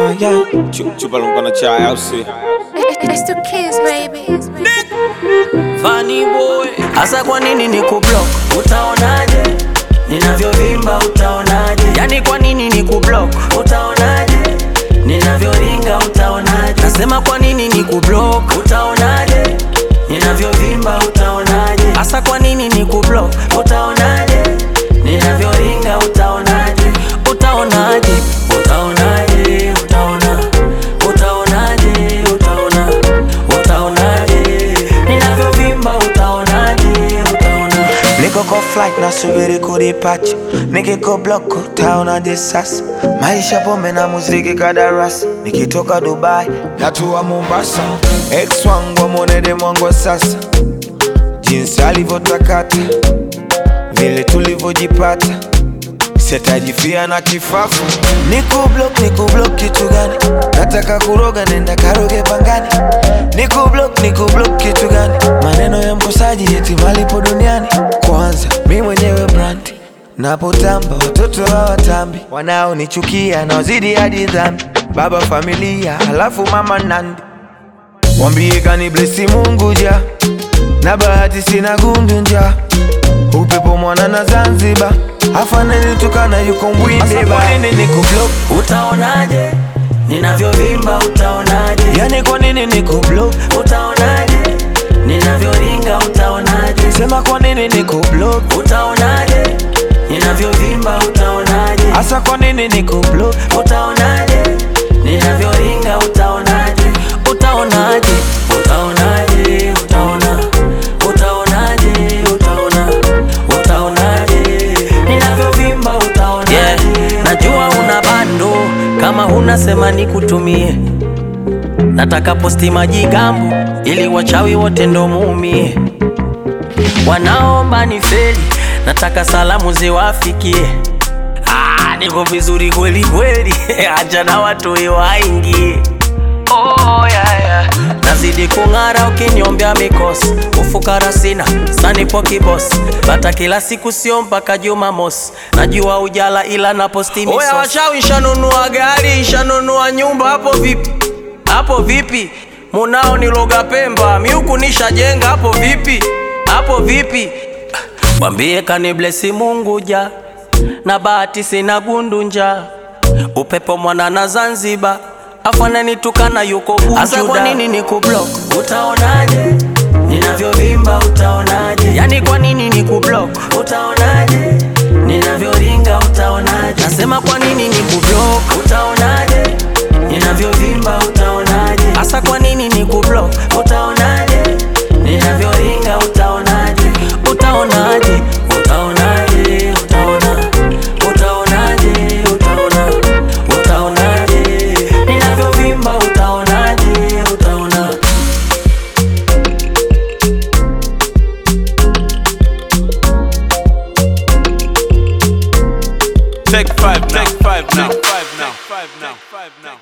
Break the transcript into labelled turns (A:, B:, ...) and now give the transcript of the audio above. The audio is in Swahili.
A: yeah, yeah. Chu- Chupa lumpana chai au si?
B: It's the kids, baby.
C: Funny boy, hasa kwa nini ni kublock? Utaonaje ninavyovimba? Utaonaje yani, kwa nini ni kublock? Utaonaje ninavyoringa? Utaonaje nasema kwa nini ni kublock? Utaonaje ninavyovimba? Utaonaje hasa kwa nini ni kublock? Utaonaje ninavyoringa? Utaonaje utaonaje utaonaje utaona utaonaje utaona utaonaje ninavyovimba utaonaje utaona
D: Niko kwa flight nasubiri kudipacha, nikiko block utaonaje sasa? Maisha pombe na muziki kadarasi, nikitoka Dubai natua Mombasa. Ex wangu amwonede mwangu wa sasa, jinsi alivyotakata, vile tulivyojipata sitajifia na kifafu. Niko block, niko block kitu gani? Nataka kuroga, nenda karoge pangani. Niko block, niko block kitu gani? Maneno ya mkosaji eti malipo duniani. Kwanza mi mwenyewe brandi napotamba, watoto hawatambi, wanaonichukia na wazidi hadi dhambi. Baba familia, halafu mama nandi, wambie kani blesi Mungu ja na bahati sina gundu nja upepo mwana na Zanzibar afanani tukana yuko mbwinde ba nini niko block
C: utaonaje ninavyovimba utaonaje
D: yani kwa nini niko block
C: utaonaje ninavyoringa utaonaje
D: sema kwa nini niko block
C: utaonaje ninavyovimba utaonaje
D: hasa kwa nini niko block
C: utaonaje ninavyoringa utaonaje utaonaje utaonaje utaona utaonaje utaona utaonaje ninavyovimba utaonaje yeah. najua una bando kama huna sema nikutumie nataka posti majigambo ili wachawi wote ndo muumie wanaomba ni feli nataka salamu ziwafikie Ah, niko vizuri kweli kweli, acha na watu waingie. Oh, yeah, yeah. Nazidi kung'ara ukiniombea mikosi, ufukara sina sanipo kibosi, bata kila siku sio mpaka Jumamosi, najua ujala ila na posti misosi. Oya wachawi, shanunua gari, shanunua nyumba, hapo vipi? Hapo vipi? Munao niloga Pemba, miuku nishajenga, hapo vipi? Hapo vipi? Mwambie kaniblesi Mungu ja na bahati sina gundu-nja upepo mwana na Zanzibar afananitukana yuko Bujuda. Asa kwa nini ni kublock? Utaonaje ninavyovimba? Utaonaje yani kwa nini ni kublock? Utaonaje ninavyoringa? Utaonaje nasema kwa nini ni kublock? Utaonaje ninavyovimba? Utaonaje hasa kwa nini ni kublock? Utaonaje ninavyoringa? Utaonaje utaonaje utaonaje utaona utaonaje utaona utaonaje ninavyovimba utaonaje utaona
A: Take five now. Take five now. Take five now. Take five now.